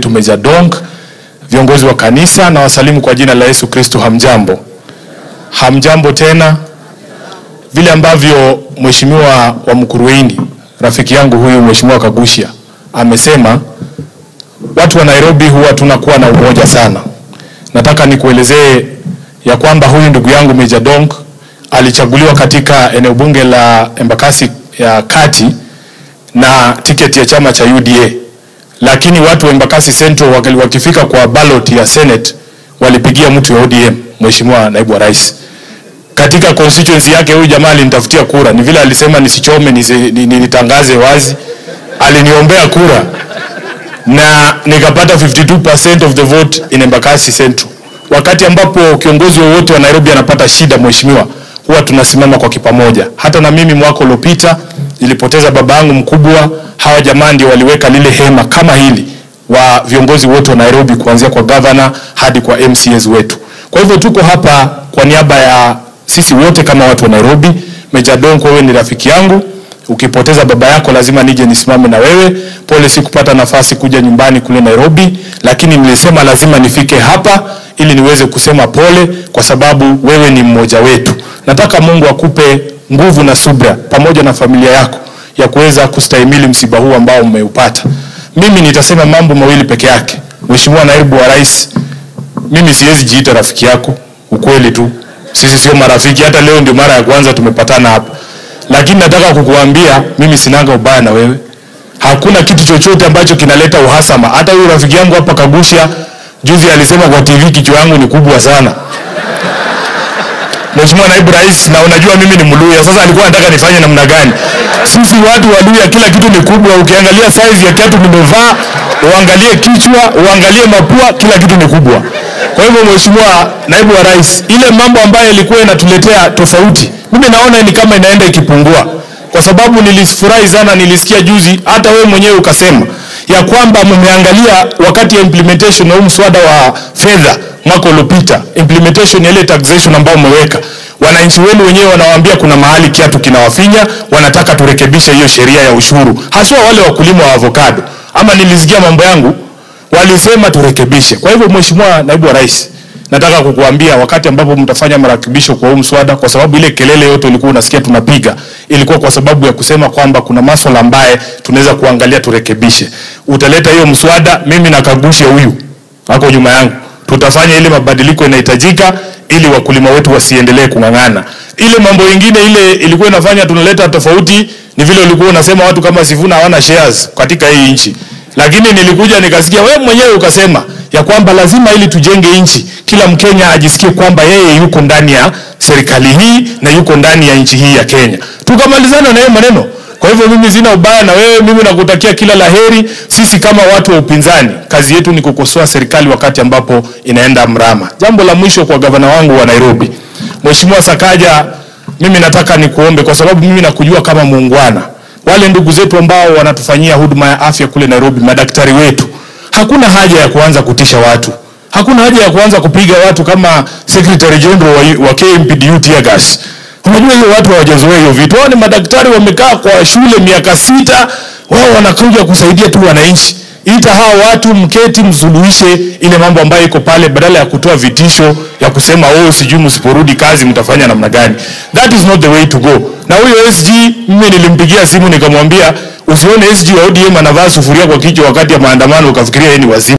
wetu Meja Dong, viongozi wa kanisa na wasalimu kwa jina la Yesu Kristo. Hamjambo, hamjambo tena. Vile ambavyo mheshimiwa wa Mkuruini rafiki yangu huyu mheshimiwa Kagushia amesema, watu wa Nairobi huwa tunakuwa na umoja sana. Nataka nikuelezee ya kwamba huyu ndugu yangu Meja Dong alichaguliwa katika eneo bunge la Embakasi ya kati na tiketi ya chama cha UDA, lakini watu wa Embakasi Central wakali- wakifika kwa ballot ya Senate walipigia mtu ya ODM, mheshimiwa naibu wa rais. Katika constituency yake huyu jamaa alinitafutia kura, ni vile alisema nisichome, nisi- ni- ni- nitangaze wazi, aliniombea kura na nikapata 52% of the vote in Embakasi Central. Wakati ambapo kiongozi wowote wa Nairobi anapata shida, mheshimiwa, huwa tunasimama kwa kipamoja. Hata na mimi mwaka uliopita nilipoteza baba yangu mkubwa, hawa jamaa ndio waliweka lile hema kama hili wa viongozi wote wa Nairobi kuanzia kwa governor hadi kwa MCAs wetu. Kwa hivyo tuko hapa kwa niaba ya sisi wote kama watu wa Nairobi. Meja Donko, wewe ni rafiki yangu ukipoteza baba yako lazima nije nisimame na wewe. Pole sikupata nafasi kuja nyumbani kule Nairobi, lakini nilisema lazima nifike hapa ili niweze kusema pole, kwa sababu wewe ni mmoja wetu. Nataka Mungu akupe nguvu na subra pamoja na familia yako ya kuweza kustahimili msiba huu ambao umeupata. Mimi nitasema mambo mawili peke yake. Mheshimiwa Naibu wa Rais, mimi siwezi jiita rafiki yako, ukweli tu. Sisi sio marafiki, hata leo ndio mara ya kwanza tumepatana hapa, lakini nataka kukuambia mimi sinanga ubaya na wewe. Hakuna kitu chochote ambacho kinaleta uhasama. Hata huyu rafiki yangu hapa Kagusha juzi alisema kwa TV kichwa yangu ni kubwa sana. Mheshimiwa Naibu Rais, na unajua mimi ni Mluya. Sasa alikuwa anataka nifanye namna gani? Sisi watu wa Luya kila kitu ni kubwa. Ukiangalia size ya kiatu nimevaa, uangalie kichwa, uangalie mapua, kila kitu ni kubwa. Kwa hivyo Mheshimiwa Naibu wa Rais, ile mambo ambayo ilikuwa inatuletea tofauti, mimi naona ni kama inaenda ikipungua, kwa sababu nilifurahi sana, nilisikia juzi hata wewe mwenyewe ukasema ya kwamba mmeangalia wakati ya implementation wa huu mswada wa fedha mwaka uliopita, implementation ya ile taxation ambayo umeweka, wananchi wenu wenyewe wanawaambia kuna mahali kiatu kinawafinya, wanataka turekebishe hiyo sheria ya ushuru, haswa wale wakulima wa avocado. Ama nilisikia mambo yangu walisema turekebishe. Kwa hivyo, Mheshimiwa Naibu wa Rais, nataka kukuambia wakati ambapo mtafanya marekebisho kwa huu mswada, kwa sababu ile kelele yote ulikuwa unasikia tunapiga ilikuwa kwa sababu ya kusema kwamba kuna masuala ambaye tunaweza kuangalia turekebishe. Utaleta hiyo mswada, mimi na Kagusha huyu wako nyuma yangu, tutafanya ile mabadiliko inahitajika ili wakulima wetu wasiendelee kung'ang'ana. Ile mambo ingine ile ilikuwa inafanya tunaleta tofauti ni vile ulikuwa unasema watu kama Sifuna hawana shares katika hii nchi, lakini nilikuja nikasikia wewe mwenyewe ukasema ya kwamba lazima ili tujenge nchi, kila Mkenya ajisikie kwamba yeye yuko ndani ya serikali hii na yuko ndani ya nchi hii ya Kenya. Tukamalizana na hiyo maneno. Kwa hivyo mimi sina ubaya na wewe, mimi nakutakia kila laheri. Sisi kama watu wa upinzani, kazi yetu ni kukosoa serikali wakati ambapo inaenda mrama. Jambo la mwisho kwa gavana wangu wa Nairobi, Mheshimiwa Sakaja, mimi nataka nikuombe kwa sababu mimi nakujua kama muungwana. Wale ndugu zetu ambao wanatufanyia huduma ya afya kule Nairobi, madaktari wetu, hakuna haja ya kuanza kutisha watu. Hakuna haja ya kuanza kupiga watu kama Secretary General wa, wa KMPDU tear gas. Unajua hiyo watu hawajazoea hiyo vitu. Wao ni madaktari wamekaa kwa shule miaka sita, wao wanakuja kusaidia tu wananchi. Ita hawa watu mketi, msuluhishe ile mambo ambayo iko pale, badala ya kutoa vitisho ya kusema oh, sijui msiporudi kazi mtafanya namna gani. That is not the way to go. Na huyo SG mimi nilimpigia simu nikamwambia, usione SG wa ODM anavaa sufuria kwa kichwa wakati ya maandamano ukafikiria yeye ni wazimu.